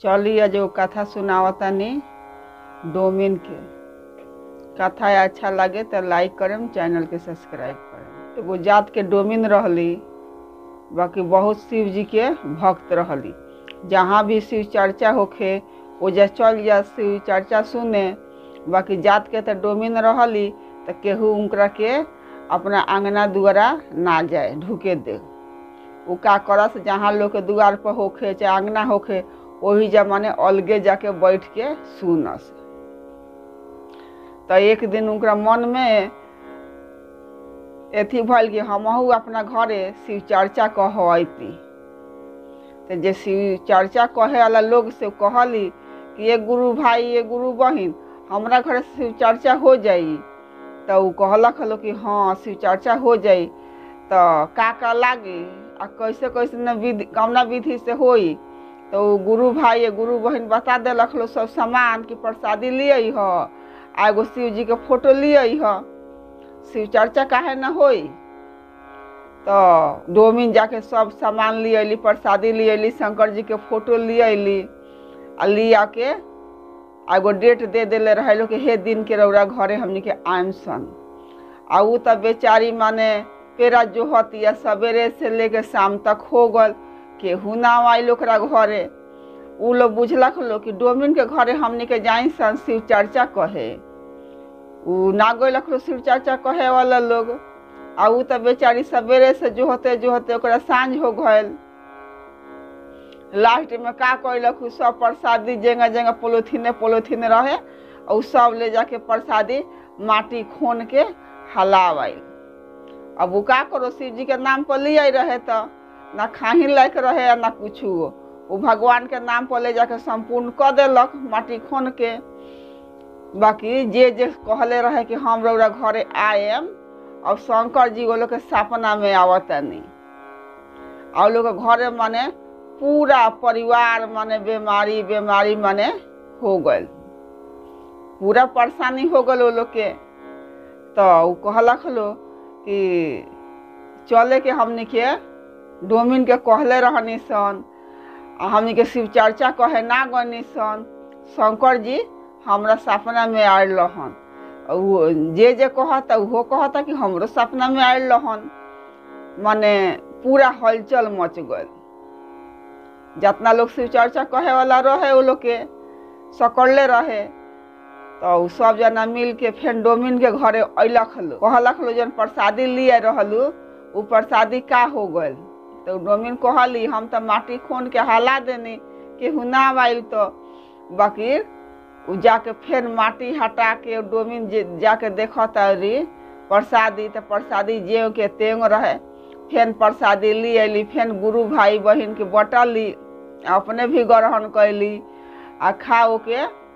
चलिए जो कथा सुनावतानी डोमिन के कथा अच्छा लगे तो लाइक करम चैनल के सब्सक्राइब करम एगो जात के डोमिन रहली बाकी बहुत शिव जी के भक्त रहली जहाँ भी शिव चर्चा होखे ओजा चल जा शिव चर्चा सुने बाकी जात के तो डोमिन रहली तो केहू उनकरा के अपना अंगना दुआरा ना जाए ढुके दे उ का करस जहाँ लोग के दुआर पर होखे चाहे अंगना होखे वही जमाने अलगे जाके बैठ के सुनस तो एक दिन उनका मन में एथी भल कि हमहू अपना घरे शिव चर्चा कहती तो जे शिव चर्चा कहे वाला लोग से कहली कि ये गुरु भाई ये गुरु बहिन हमरा घरे शिव चर्चा हो जाई तो उ कहलक हलो कि हाँ शिव चर्चा हो जाई तो का का लागी आ कैसे कैसे न विधि कौना विधि से होई तो उ गुरु भाई ये गुरु बहिन बता देलक लो सब सामान कि प्रसादी लिए ह आ एगो शिव जी के फोटो लिए ह शिव चर्चा काहे न होई तो डोमिन जाके सब सामान ले अली प्रसादी ले अली शंकर जी के फोटो ले अली आ लिया के आ एगो डेट दे देले रहे लो कि हे दिन के रौरा घरे हमनी के आम सन आ उ तब बेचारी माने पेरा जो हतिया सवेरे से लेके शाम तक हो गल केहू ना आइल ओकरा घरे उ लोग बुझलक लो कि डोमिन के घरे हमनी के जाई सन शिव चर्चा कहे उ ना गइलक लो शिव चर्चा कहे वाला लोग आ उ त बेचारी सवेरे से जो होते जो होते ओकरा साँझ हो गयल लास्ट में का कैलक उ सब प्रसादी जगह जगह पोलोथीने पोलोथीन रहे और उ सब ले जाके प्रसादी माटी खोन के हलावाई अब उ का करो शिव जी के नाम पर ले रहे तो ना खाही लायक रहे आ ना कुछ वो भगवान के नाम पर ले जाके संपूर्ण कर देलक माटी खोन के बाकी जे जे कहले रहे कि हम रौरा घरे आएम और शंकर जी वो लोग के सपना में आवतनी और लोग के घरे माने पूरा परिवार माने बीमारी बीमारी माने हो गल पूरा परेशानी हो गल वो लोग के तो उ कहलक लो कि चले के हमनी के डोमिन के कहले रहनी सन आ हमनी के शिव चर्चा कहे ना गनी सन शंकर जी हमरा सपना में आयल रहन वो जे जे कहता उहो कहता कि हमरो सपना में आयल रहन माने पूरा हलचल मच गल जितना लोग शिव चर्चा कहे वाला रहे वो लोग के सकड़ले रहे तो उ सब जना मिल के फेर डोमिन के घरे अयलक लो कहलक लो जन प्रसादी लिए रहलू उ प्रसादी का हो गल तो डोमिन कहली हम तो माटी खोन के हला देनी केहू ना आइल तो बाकी उ जाके फेर माटी हटा के डोमिन जे जाके देखता री प्रसादी तो प्रसादी जे के तेंग रहे फेन प्रसादी ली अली फेन गुरु भाई बहिन के बटली अपने भी ग्रहण कैली आ खा के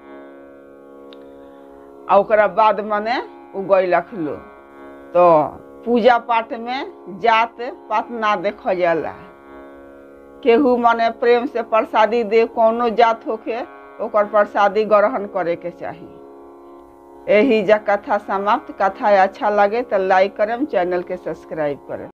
आ ओकरा बाद मने उ गैलक लो तो पूजा पाठ में जात पात ना देख जाला केहू मने प्रेम से प्रसादी दे कोनो जात होके ओकर प्रसादी ग्रहण करे के चाही यही जा कथा समाप्त कथा अच्छा लगे तो लाइक करम चैनल के सब्सक्राइब करम